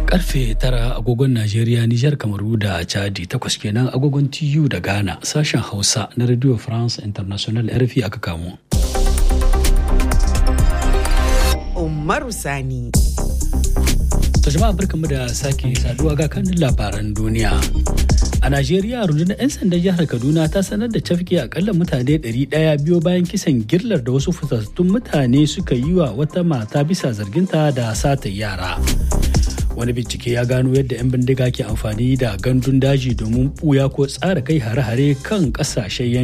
karfe tara agogon Najeriya, Nijar, Kamaru da Chadi takwas kenan agogon TU da Ghana sashen Hausa na Radio France International RFI aka kamo. Umaru Sani. To jama'a barkamu da sake saduwa ga kanin labaran duniya. A Najeriya rundunar 'yan sandan jihar Kaduna ta sanar da cafke akalla mutane 100 biyo bayan kisan girlar da wasu fitattun mutane suka yi wa wata mata bisa zarginta da sata yara. Wani bincike ya gano yadda 'yan bindiga ke amfani da gandun daji domin buya ko tsara kai hare-hare kan ƙasashen